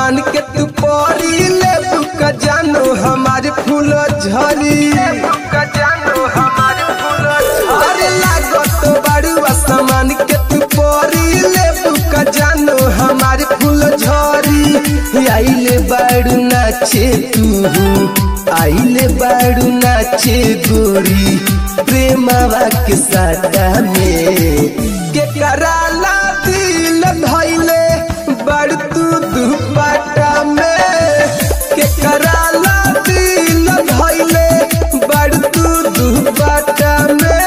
समान के तू परी ले बुका जानो हमारे फूल झरी बुका जानो हमारे फूल अरे लागो तो बड़ुआ समान के तू परी ले बुका जानो हमारे फूल झरी आइले बाड़ू नाचे तू आइले बाड़ू नाचे गोरी प्रेमवा के साटा में के कराला दिल धैले बड़ तू दुपट्टा में के कराला दिल धैले बड़ तू दुपट्टा में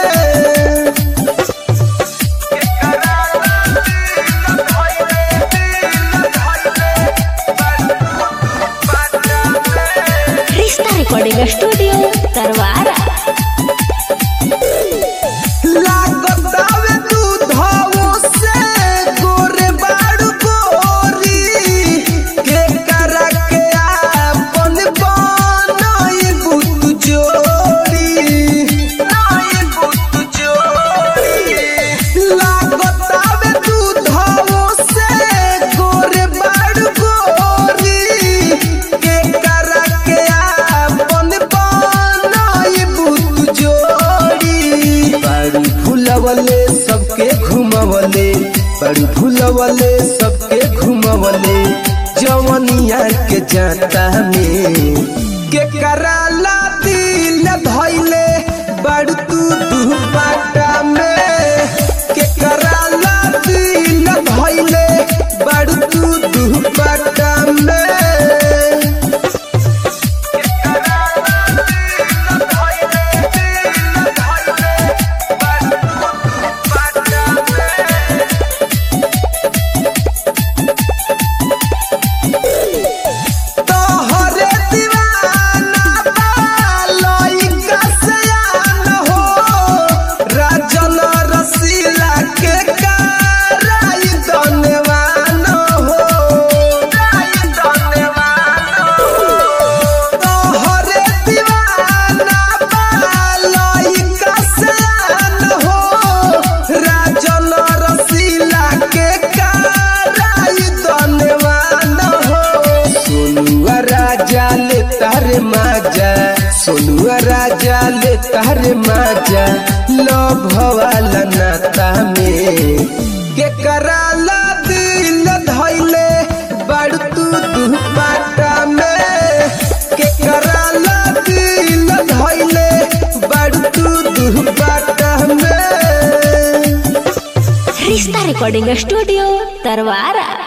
रिश्ता रिकॉर्डिंग स्टूडियो तरवारा लागतावे दूधवो से गोरे बाड़ू गोरी के करा के आपन बनई बुत जोड़ी नई बुत जोड़ी लागतावे दूधवो से गोरे बाड़ू गोरी के करा के आपन बनई बुत जोड़ी बड़ी फुलवले सबके घुमवले बड़ी फुलवले सबके घुमवले जवनिया के जाता में के कराला दिल धैले बड़ तू दुपट्टा में के कराला दिल धैले बड़ तू दुपट्टा में तोहरे दीवाना बा लइका सयान हो राजन रसीला के कराई धन्यवान हो कराई धन्यवान हो तोहरे दीवाना बा लइका सयान हो राजन रसीला के कराई धन्यवान हो सोनुआ राजा ले तारे माजा सोनुआ राजा ले तारे माजा लो भवाला नाता में के कराला दिल धैले बड़ तू दुपट्टा में के कराला दिल धैले बड़ तू दुपट्टा में रिश्ता रिकॉर्डिंग स्टूडियो तरवारा